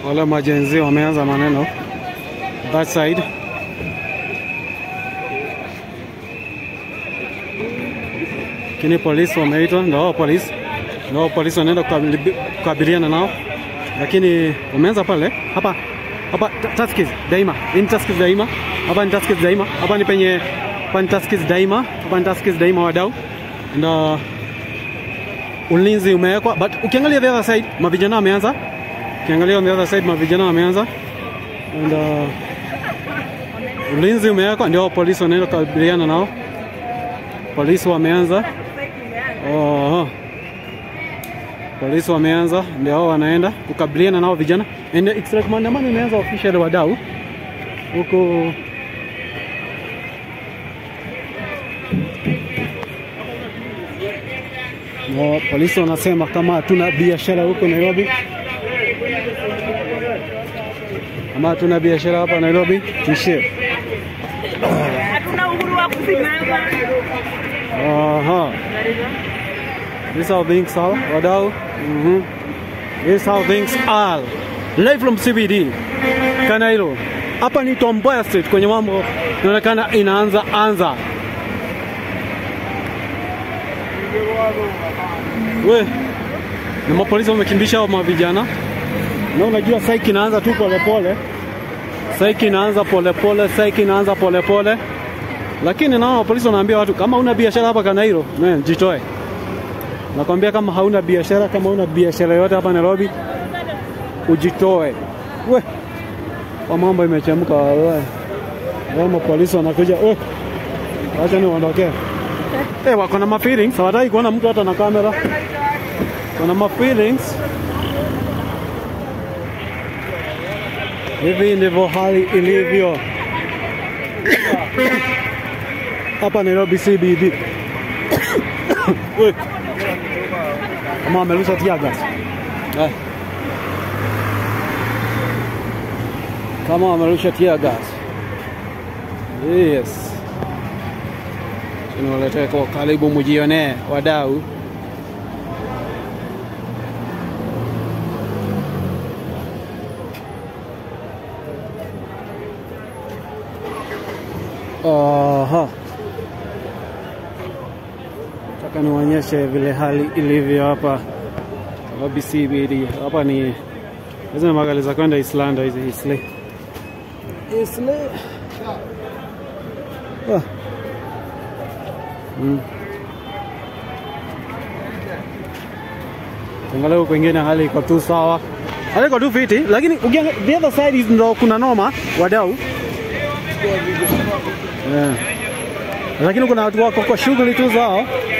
wale majenzi wameanza maneno that side. Lakini polisi wameitwa, ndio hao polisi, ndio hao polisi wanaenda kukabili- kukabiliana nao, lakini wameanza pale hapa hapa Ta- Tuskys Daima. Hii ni Tuskys Daima. Hapa ni Tuskys Daima. Hapa ni penye hapa ni Tuskys Daima. Hapa ni Tuskys Daima wadau. Na ulinzi umewekwa but ukiangalia the other side mavijana wameanza. Ukiangalia on the other side mavijana wameanza. And uh, ulinzi umewekwa ndio polisi wanaenda kukabiliana nao. Polisi wameanza. Oho. Polisi wameanza ndio hao wanaenda kukabiliana nao vijana. And it's like maandamano imeanza official wadau huko na polisi wanasema kama hatuna biashara huko Nairobi, kama hatuna biashara hapa Nairobi tuishie. Hatuna uhuru wa kusimama. Aha. This is how things are, wadau. Mhm. This is how things are. Live from CBD. Kanairo. Hapa ni Tom Mboya Street kwenye mambo inaonekana inaanza anza. We. Na mapolisi wamekimbisha hao mavijana. Na unajua saiki inaanza tu polepole. Saiki inaanza polepole, saiki inaanza polepole. Lakini naona polisi wanaambia watu kama una biashara hapa Kanairo, man, jitoe. Nakwambia kama hauna biashara, kama una biashara yote hapa Nairobi, ujitoe. We, kwa mambo imechemka wewe. Wao polisi wanakuja, we, acha ni waondokee. Eh, wako na ma feelings, hawataki kuona mtu hata na kamera. Wana ma feelings. Hivi ndivyo hali ilivyo hapa Nairobi CBD. We. Kama amerusha tear gas. Eh. Kama amerusha tear gas. Yes. Tunawaletea kwa karibu mjionee wadau. Aha. Nataka niwaonyeshe vile hali ilivyo hapa Nairobi CBD. Hapa ni hizi ni magari za kwenda Islanda hizi Isle. Isle. Ah. Mm. Angalau kwengine hali iko tu sawa. Hali iko tu fiti, lakini ukiangalia the other side is ndo kuna noma wadau. Yeah. Lakini kuna watu wako kwa shughuli tu zao.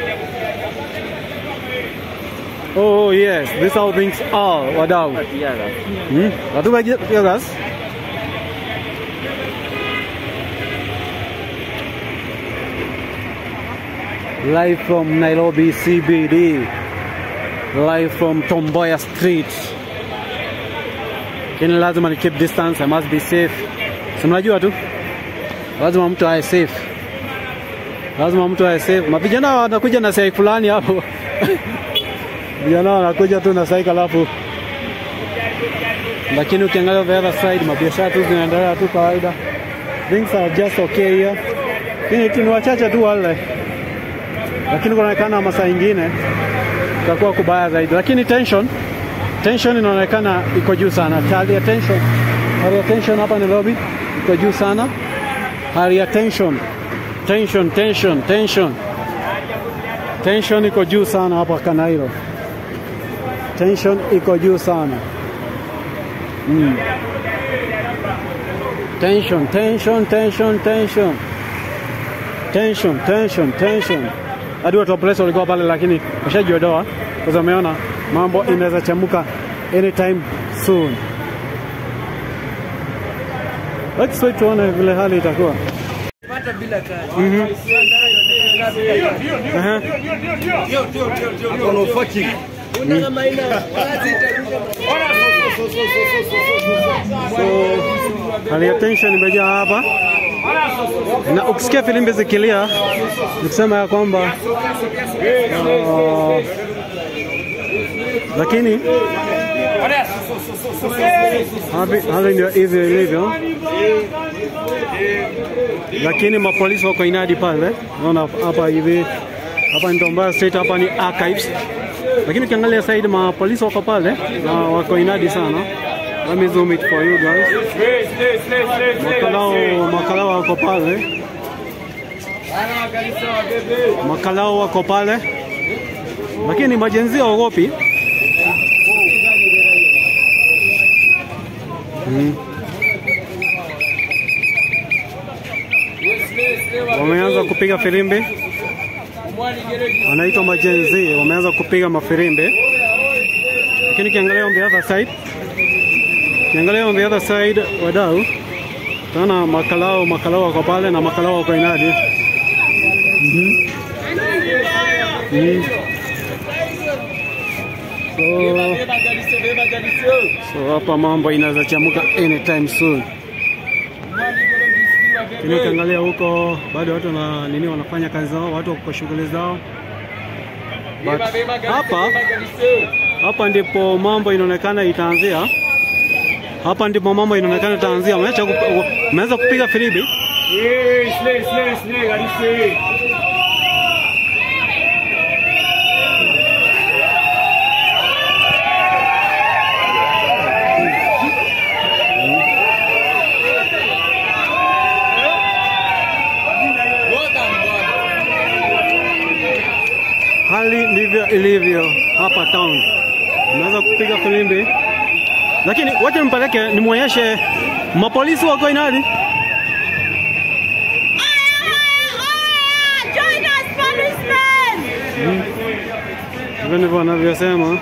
Oh yes, this is how things are, wadau. Hmm? Watu wa gas. Live from Nairobi CBD. Live from Tomboya Street. Lakini lazima ni keep distance, I must be safe. Si mnajua tu? lazima mtu awe safe, lazima mtu awe safe. Mavijana wanakuja na sai fulani hapo vijana wanakuja tu na sai alafu, lakini ukiangalia the other side, mabiashara tu zinaendelea tu kawaida, things are just okay here, lakini tu ni wachache tu wale, lakini kunaonekana masaa ingine itakuwa kubaya zaidi, lakini tension tension inaonekana iko juu sana. Hali ya tension, hali ya tension hapa Nairobi iko juu sana hali ya tension tension tension tension tension iko juu sana hapa Kanairo, tension iko juu sana mm. tension tension tension tension tension tension tension hadi watu wa polisi walikuwa pale, lakini washajiondoa kwa sababu wameona mambo inaweza chemuka anytime soon. Let's wait tuone vile hali itakuwa. Pata bila kazi. Mhm. Aha. Kono fucking. Una kama ina kazi itarudi. So, hali ya tension imejaa hapa, na ukisikia filimbi zikilia ni kusema ya kwamba uh, lakini Hali hali ndio hivyo ilivyo, lakini mapolisi wako inadi pale. Unaona hapa hivi, hapa ni Tombaya Street, hapa ni archives, lakini ukiangalia side mapolisi wako pale na wako inadi sana. Let me zoom it for you guys. Makalao makalao wako pale, makalao wako pale, lakini majenzi hawaogopi. Mm. Wameanza kupiga filimbi, wanaitwa majenzi, wameanza kupiga mafirimbi, lakini ukiangalia on the other side, ukiangalia on the other side, wadau tana makalao makalao wako pale na makalao wako inadi. Mhm. Mm. So, so hapa mambo inaweza chamuka anytime soon. Lakini ukiangalia huko bado watu na nini wanafanya kazi zao, watu wako kwa shughuli zao. But hapa hapa ndipo mambo inaonekana itaanzia. Hapa ndipo mambo inaonekana itaanzia. Umeacha kup- umeanza kupiga filibi. Hali ndivyo ilivyo hapa town. Umeanza kupiga filimbi, lakini wacha nimpeleke nimwonyeshe mapolisi wako inadi. Join us, policemen! Hivyo ndivyo wanavyosema.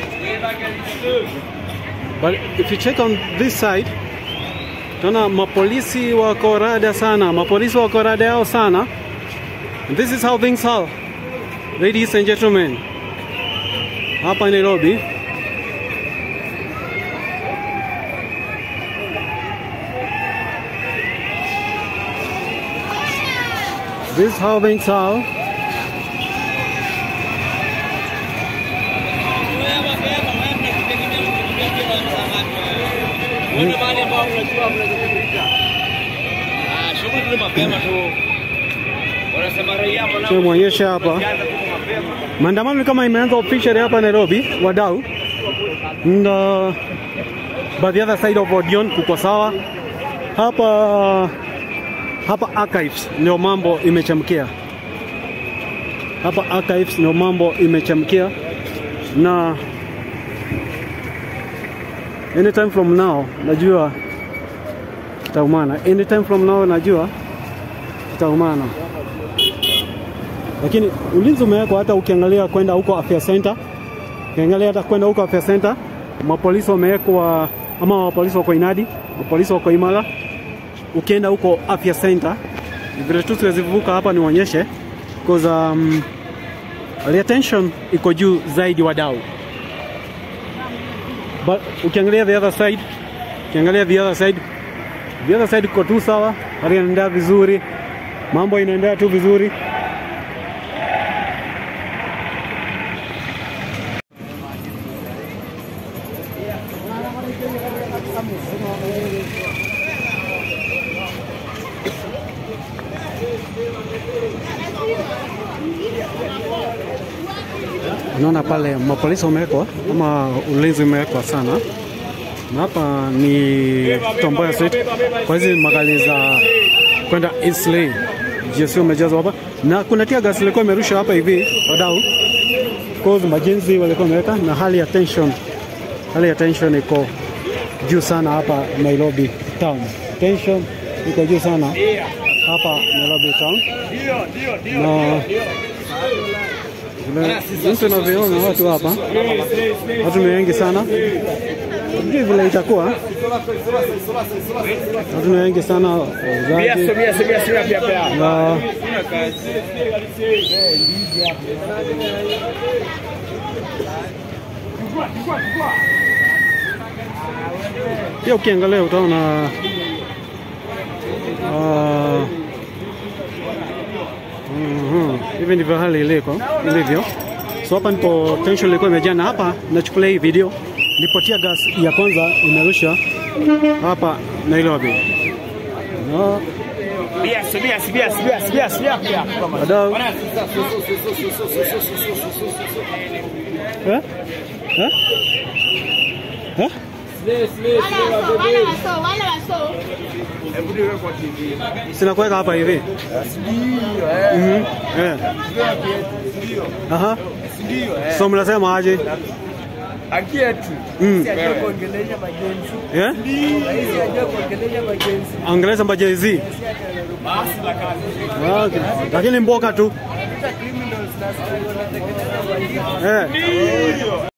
But if you check on this side, tunaona mapolisi wako rada sana, mapolisi wako rada yao sana. And this is how things are, ladies and gentlemen, hapa Nairobi. This is how things are. Shughuli mapema tu. Wanasema raia wanao Tumwonyesha hapa Ukianza tu mapema. maandamano ni kama imeanza officially hapa Nairobi, wadau and uh, but the other side of Odion kuko sawa hapa hapa archives ndio mambo imechamkia hapa archives ndio mambo imechamkia na anytime from now najua itaumana anytime from now najua itaumana lakini ulinzi umewekwa hata ukiangalia kwenda huko afya center, ukiangalia hata kwenda huko afya center, mapolisi wamewekwa ama mapolisi wako inadi, mapolisi wako imara. Ukienda huko afya center, vile tu siwezi vuka hapa nionyeshe because um, the attention iko juu zaidi wadau, but ukiangalia the other side, ukiangalia the other side, the other side iko tu sawa, hali inaendelea vizuri, mambo inaendelea tu vizuri. Unaona pale mapolisi wamewekwa ama ulinzi umewekwa sana, na hapa ni Tomboya Street kwa hizi magari za kwenda Eastleigh, GSU umejazwa hapa, na kuna tia gas ilikuwa imerusha hapa hivi, wadau cause majenzi walikuwa wameweka, na hali ya tension, hali ya tension iko juu sana hapa Nairobi town. Tension iko juu sana hapa Nairobi town na vile- jinsi unavyoona watu hapa, watu ni wengi sana, sijui vile itakuwa, watu ni wengi sana, wauzaji Mia mia mia pia pia. na pia ukiangalia utaona ah, mhm, hivi ndivyo hali iliko ilivyo. So hapa ndipo tension ilikuwa imejaa, na hapa nachukulia hii video lipotia gas ya kwanza imerusha hapa Nairobi. No, Bias, bias, bias, bias, bias, bias. wadau. Eh? Eh? Eh? Wale waso, wale waso, wale waso. Sina kuweka hapa hivi. Mhm. Eh. Aha. So mnasema aje? Haki yetu. Mm. Si ajue kuongelesha majenzi. Eh? Rais ajue kuongelesha majenzi. Ongeleza majezi. Okay. Lakini mboka tu. Hata criminals na askari wanatengeneza majenzi. Eh.